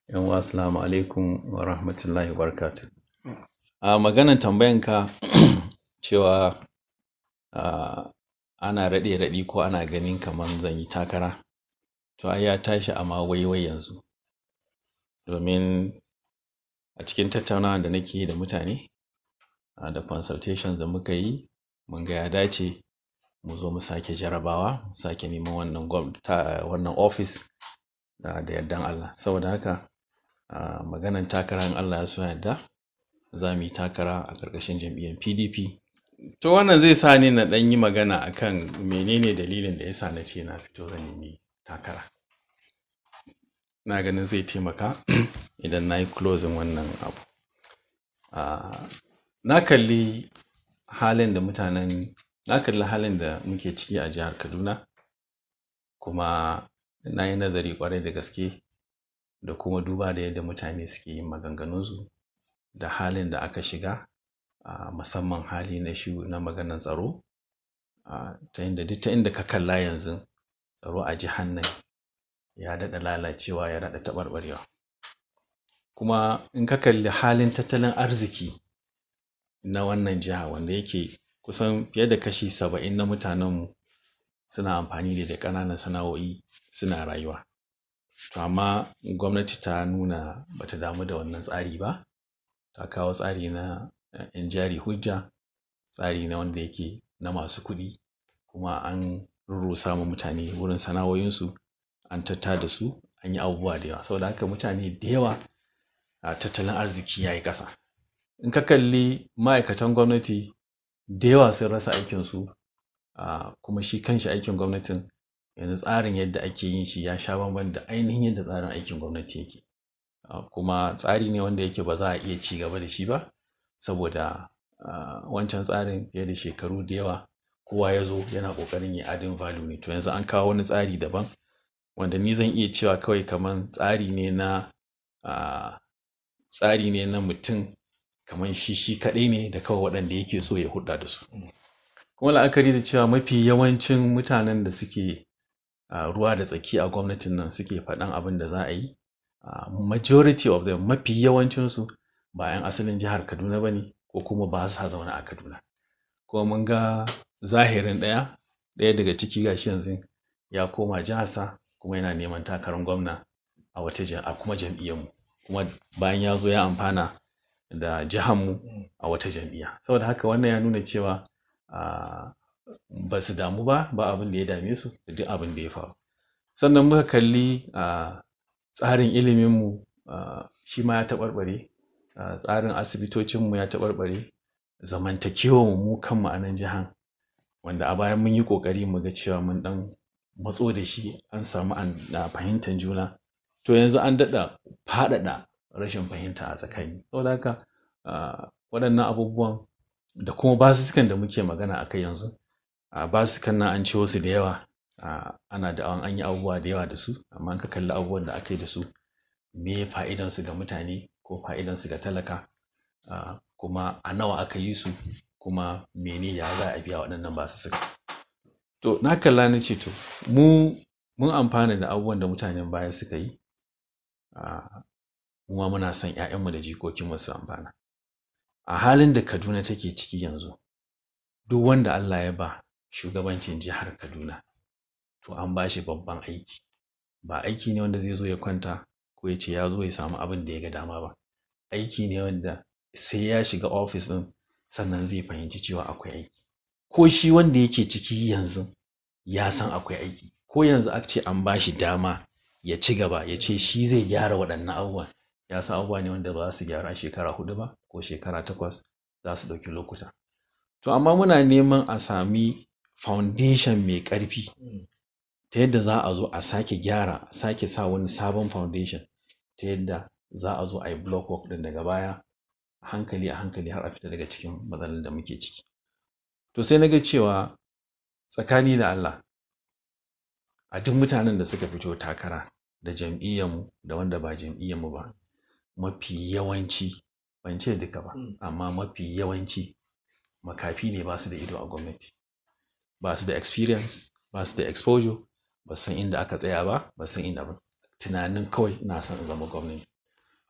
yan uwa assalamu alaikum wa rahmatullahi wa barakatuh a maganan tambayanka cewa a ana raɗe raɗi ko ana ganin kaman zan yi takara to ai ya tashi a ma wai-wai yanzu domin a cikin tattaunawan da nake yi da mutane da consultations da muka yi mun ga ya dace mu zo mu sake jarabawa mu sake neman wannan wannan office da yardan Allah saboda haka a maganan takara in Allah ya so ya yarda za mu yi takara a ƙarƙashin jam'iyyar PDP to wannan zai sa ni na ɗan yi magana akan menene dalilin da ya sa na ce na fito zan nemi takara ina ganin zai taimaka idan na yi closing wannan abu a na kalli halin da mutanen na kalli halin da muke ciki a jihar Kaduna kuma na yi nazari ƙwarai da gaske da kuma duba da yadda mutane suke yin maganganunsu da halin da aka shiga a musamman hali na shi na maganan tsaro a ta inda duk ta inda ka kalla yanzu tsaro a jihar nan ya daɗa lalacewa ya daɗa taɓarɓarewa kuma in ka kalli halin tattalin arziki na wannan jiha wanda yake kusan fiye da kashi saba'in na mutanenmu suna amfani da ƙananan sana'o'i suna rayuwa to amma gwamnati ta nuna ba ta damu da wannan tsari ba ta kawo tsari na ‘yan jari hujja tsari ne wanda yake na masu kuɗi kuma an rurrusa ma mutane wurin sana'o'insu an tattada su an yi abubuwa da yawa saboda haka mutane da yawa a tattalin arziki ya yi ƙasa in ka kalli ma'aikatan gwamnati da yawa sun rasa aikinsu a kuma shi kanshi aikin gwamnatin yanzu tsarin yadda ake yin shi ya sha bamban da ainihin yadda tsarin aikin gwamnati yake kuma tsari ne wanda yake ba za a iya ci gaba da shi ba saboda wancan tsarin fiye da shekaru da yawa kowa ya zo yana ƙoƙarin ya adding value ne to yanzu an kawo wani tsari daban wanda ni zan iya cewa kawai kaman tsari ne na tsari ne na mutum kaman shi shi kaɗai ne da kawai waɗanda yake so ya hulɗa da su kuma la'akari da cewa mafi yawancin mutanen da suke ruwa da tsaki a gwamnatin nan suke faɗan abin da za a yi majority of them mafi yawancinsu ba 'yan asalin jihar kaduna ba ne ko kuma ba sa zaune a kaduna kuma mun ga zahirin ɗaya ɗaya daga ciki gashi yanzu ya koma jiharsa kuma yana neman takarar gwamna a wata a kuma jam'iyyarmu kuma bayan ya zo ya amfana da jihanmu a wata jam'iyya saboda haka wannan ya nuna cewa ba su damu ba ba abin da ya dame su da duk abin da ya faru sannan muka kalli tsarin iliminmu shi ma ya taɓarɓare tsarin asibitocinmu ya taɓarɓare zamantakewa mu kanmu a nan jihan wanda a baya mun yi ƙoƙari mu ga cewa mun ɗan matso da shi an samu fahimtar juna to yanzu an daɗa faɗaɗa rashin fahimta a tsakani saboda haka waɗannan abubuwan da kuma basussukan da muke magana a kai yanzu basussukan nan an ciwo su da yawa ana da an yi abubuwa da yawa da su amma ka kalli abubuwan da aka yi da su me fa'idansu ga mutane ko fa'idansu ga talaka kuma a nawa aka yi su kuma mene ya za a biya waɗannan basussuka to na kalla na ce to mu mun amfana da abubuwan da mutanen baya suka yi kuma muna son 'ya'yanmu da jikokinmu su amfana a halin da kaduna take ciki yanzu duk wanda allah ya ba shugabancin jihar kaduna to an ba shi babban aiki ba aiki ne wanda zai zo ya kwanta ko ya ce ya zo ya samu abin da ya ga dama ba aiki ne wanda sai ya shiga ofis ɗin sannan zai fahimci cewa akwai aiki ko shi wanda yake ciki yanzu ya san akwai aiki ko yanzu aka ce an ba shi dama ya ci gaba ya ce shi zai gyara waɗannan abubuwan ya san abubuwa ne wanda ba za su gyara shekara hudu ba ko shekara takwas za su ɗauki lokuta to amma muna neman a sami foundation mai ƙarfi ta yadda za a zo a sake gyara a sake sa wani sabon foundation ta yadda za a zo a yi block work ɗin daga baya a hankali a hankali har a fita daga cikin matsalar da muke ciki to sai na ga cewa tsakani da Allah a duk mutanen da suka fito takara da jam'iyyarmu da wanda ba jam'iyyarmu ba mafi yawanci ban ce duka ba amma mafi yawanci makafi ne ba su da ido a gwamnati ba su da experience ba su da exposure ba san inda aka tsaya ba ba san inda ba tunanin kawai ina son in zama gwamnati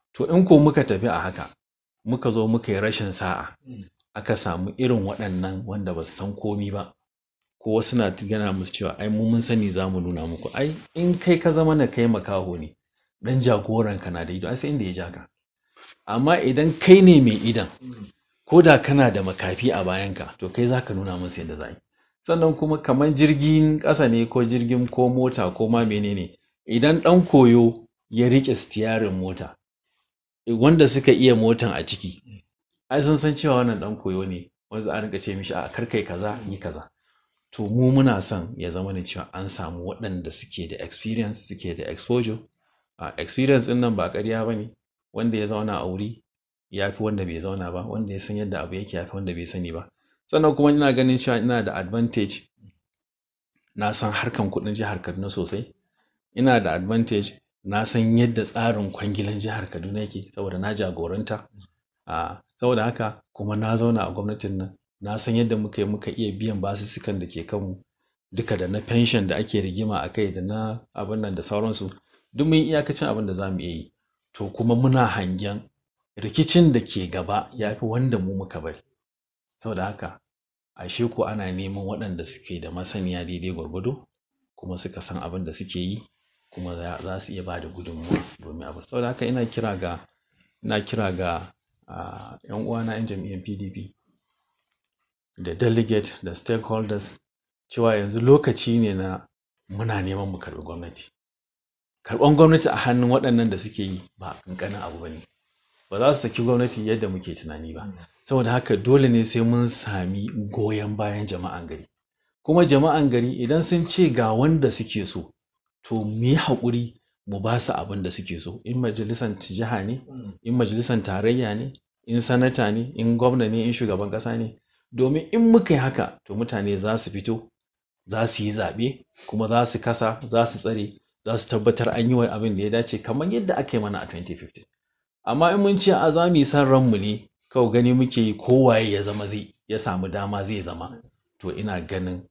to in ko muka tafi a haka muka zo muka yi rashin sa'a aka samu irin waɗannan wanda ba su san komi ba ko wasu na gana musu cewa ai mu mun sani za mu nuna muku ai in kai ka zama na kai makaho ne dan jagoran ka na da ido ai sai inda ya ja ka amma idan kai ne mai idan ko da kana da makafi a bayanka to kai za ka nuna musu yadda za yi sannan kuma kamar jirgin ƙasa ne ko jirgin ko mota ko ma menene idan ɗan koyo ya riƙe stiyarin mota wanda suka iya motan a ciki ai sun san cewa wannan ɗan koyo ne wanda za a rinka ce mishi a karkai kaza yi kaza to mu muna son ya zama ne cewa an samu waɗanda suke da experience suke da exposure a experience ɗin nan ba ƙarya ba ne wanda ya zauna a wuri ya fi wanda bai zauna ba wanda ya san yadda abu yake ya fi wanda bai sani ba sannan kuma ina ganin cewa ina da advantage na san harkan kuɗin jihar kaduna sosai ina da advantage na san yadda tsarin kwangilan jihar kaduna yake saboda na jagoranta a saboda haka kuma na zauna a gwamnatin nan na san yadda muka yi muka iya biyan basussukan da ke kanmu duka da na pension da ake rigima a kai da na abin nan da sauransu duk mun iyakacin abin da za mu iya yi to kuma muna hangen rikicin da ke gaba ya fi wanda mu muka bari saboda haka ashe ko ana neman waɗanda suke da masaniya daidai gwargwado kuma suka san abin da suke yi kuma za su iya ba da gudunmuwa domin abin saboda haka ina kira ga ina kira ga yan uwana yan jam'iyyar pdp da delegate da stakeholders cewa yanzu lokaci ne na muna neman mu karɓi gwamnati karɓan gwamnati a hannun waɗannan da suke yi ba ƙanƙanin abu ba ne ba za su saki gwamnati yadda muke tunani ba saboda haka dole ne sai mun sami goyon bayan jama'an gari kuma jama'an gari idan sun ce ga wanda suke so to mu yi haƙuri mu ba su abin da suke so in majalisar jiha ne in majalisar tarayya ne in sanata ne in gwamna ne in shugaban ƙasa ne domin in muka yi haka to mutane za su fito za su yi zaɓe kuma za su kasa za su tsare za su tabbatar an yi wa abin da ya dace kamar yadda aka yi mana a 2015 amma in mun ce a za mu yi san ranmu ne kawai gani muke yi kowaye ya zama zai ya samu dama zai zama to ina ganin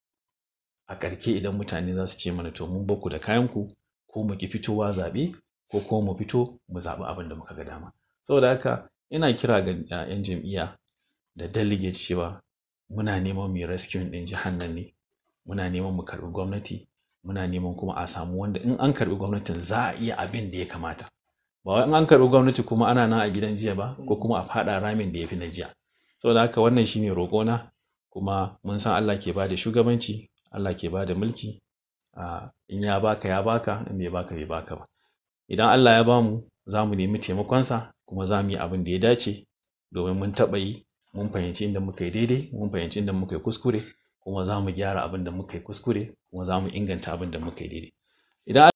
a ƙarke idan mutane za su ce mana to mun baku da kayanku ko mu ki fitowa zaɓe ko kuma mu fito mu zaɓi abin da muka ga dama saboda haka ina kira ga 'yan jam'iyya da delegate cewa muna neman mai rescue ɗin jihar nan ne muna neman mu karɓi gwamnati muna neman kuma a samu wanda in an karɓi gwamnatin za a iya abin da ya kamata ba wai in an karɓi gwamnati kuma ana nan a gidan jiya ba ko kuma a faɗa ramin da ya fi na jiya saboda haka wannan shine roƙona kuma mun san Allah ke bada shugabanci Allah ke bada mulki in ya baka ya baka in bai baka bai baka ba idan Allah ya bamu za mu nemi taimakonsa kuma za mu yi abin da ya dace domin mun taɓa yi mun fahimci inda muka yi daidai mun fahimci inda muka yi kuskure kuma za mu gyara abin da muka yi kuskure kuma za mu inganta abin da muka yi daidai idan